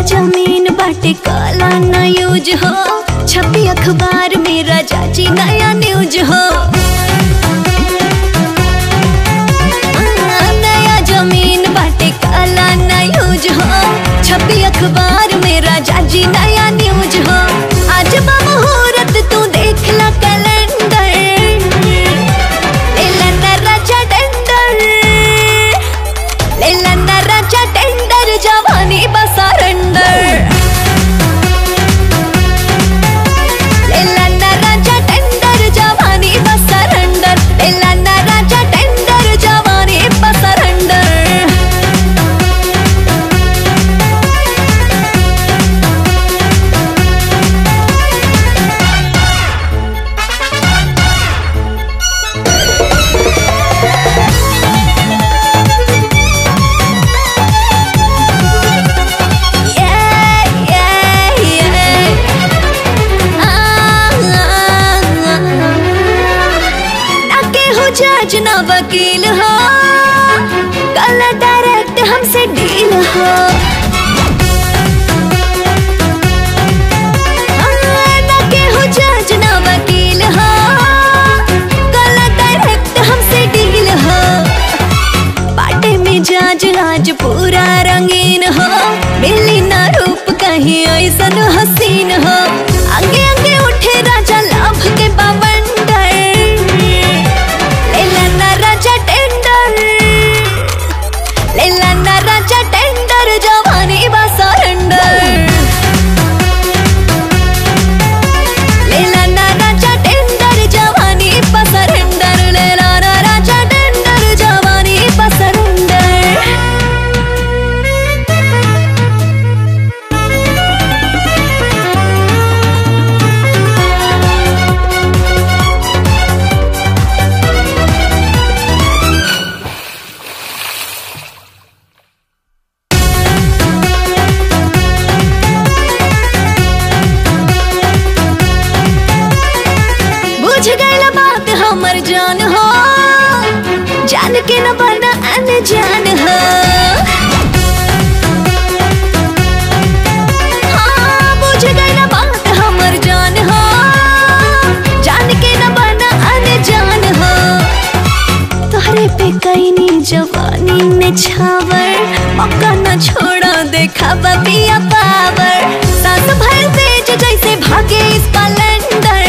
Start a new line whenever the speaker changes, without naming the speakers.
जमीन बाटे काला ना यूज हो छपी अखबार में राजा जी नया न्यूज हो नया जमीन बाटे काला ना यूज हो छपी अखबार में राजा जी नया न्यूज हो आज बा मुहूर्त तू देख ला कैलेंडर लेला ना राजा टेंडर लेला ना राजा टेंडर जवानी बसारंडर लेला ना राजा टेंडर जवानी बसारंडर लेला ना राजा टेंडर जवानी बसारंडर Yeah, yeah, yeah. Ah, ah, ah. ना केहू जज ना वकील हो कल डायरेक्ट हमसे डील हो हाँ, ना केहू जज ना वकील हो कल डायरेक्ट हमसे डील हो बाटे में जाज आज पूरा रंगीन हो मिली ना रूप कहीं ऐसन हसीन हो आगे आगे उठे राजा लाभ के बवंडर लेला ना राजा टेंडर लेला ना राजा टेंडर जवानी बा सरेंडर लेला ना राजा टेंडर जवानी बा सरेंडर लेला ना राजा टेंडर जवानी बा सरेंडर बुझ गइल बात हमर जान हो जान के न बना अनजान हो हाँ, बुझ गइल बात हमर जान हो जान के न बना अनजान हो तोहरे पे कैनी जवानी में छावर मौका न छोड़ा देखा पिया पावर सास भर तेज जैसे भागे इस पलंदर